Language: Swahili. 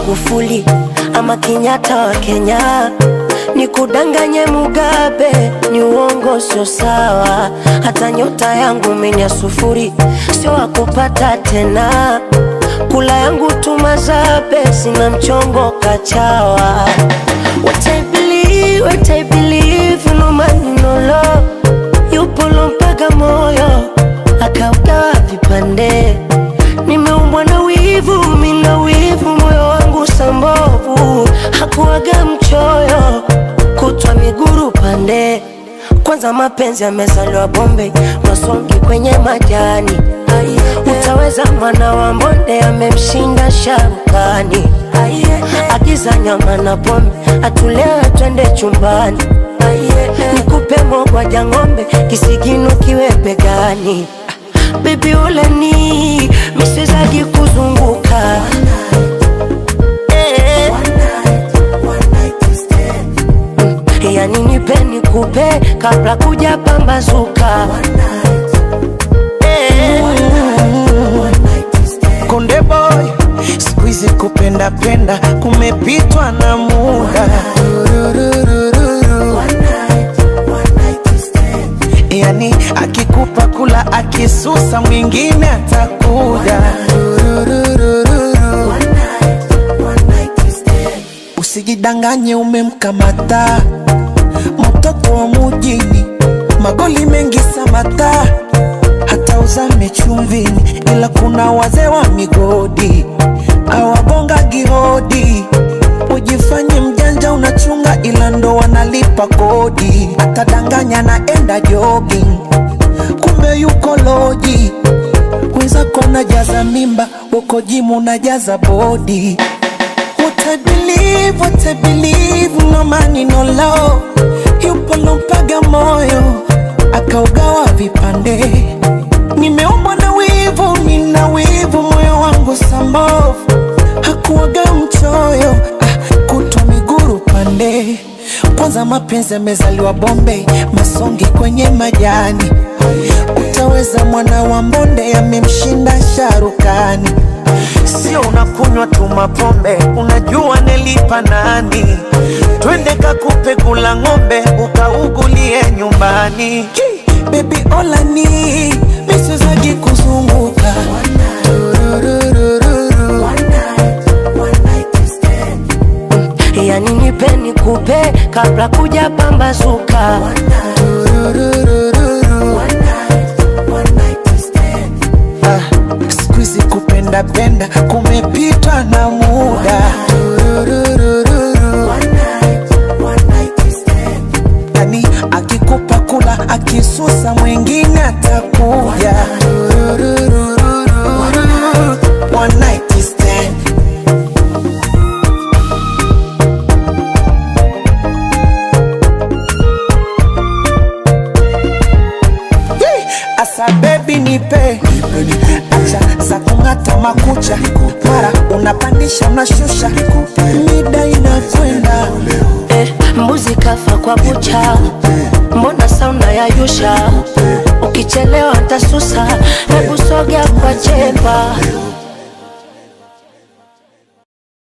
Magufuli ama Kenyatta wa Kenya, nikudanganye Mugabe ni uongo, sio sawa. Hata nyota yangu menya sufuri, sio wakupata tena. Kula yangu tumazabe, sina mchongo kachawa. What I believe, what I believe, no man no love. Yupo lompaga moyo akaugawa vipande. Nimeumbwa na wivu, mina wivu, moyo wangu sambovu, hakuwaga mchoyo, kutwa miguru pande. Kwanza mapenzi yamezaliwa Bombay, masongi kwenye majani. Utaweza mwana wa mbonde amemshinda sharukani. Agiza nyama na pombe, atulewe twende chumbani. Nikupe mogwaja ng'ombe, kisigino kiwe begani. Baby uleni, miswezagi kuzunguka Eh. yani nipe nikupe kabla kuja pambazuka Eh. Konde boy, siku hizi kupenda penda kumepitwa na muda. Yani akikupa kula akisusa mwingine atakuja. Usijidanganye umemkamata mtoto wa mujini, magoli mengi samata hata uzame chumvini, ila kuna wazee wa migodi awagonga gihodi. Ujifanye mjanja unachunga, ila ndo wanalipa kodi. Atadanganya naenda jogging, kumbe yuko loji. Wenzako najaza mimba, uko jimu najaza bodi. What I believe, what I believe, no money, no love. Yupo lompaga moyo, akaugawa vipande. Nimeumbwa na wivu, nina wivu, moyo wangu sambovu. Hakuwaga mchoyo, ah, kutwa miguru pande. Kwanza mapenzi yamezaliwa Bombay, masongi kwenye majani. Utaweza mwana wa mbonde, amemshinda sharukani. Sio unakunywa tu mapombe, unajua nelipa nani? Twende kakupe kula ng'ombe, ukaugulie nyumbani. Baby olani miswezagi kuzunguka Tururururu. yani nipe nikupe kabla kuja pambazuka Tururururu. Ah, siku hizi kupenda penda kumepitwa na muda Tururururu. yani akikupa kula akisusa mwingine atakuja Tururururu. One night stand. Yee! Asa baby nipe acha za kung'ata makucha mara unapandisha unashusha mida inakwenda eh, mbuzi kafa kwa bucha, mbona sauna ya yusha? Ukichelewa ntasusa, hebu sogea kwa chepa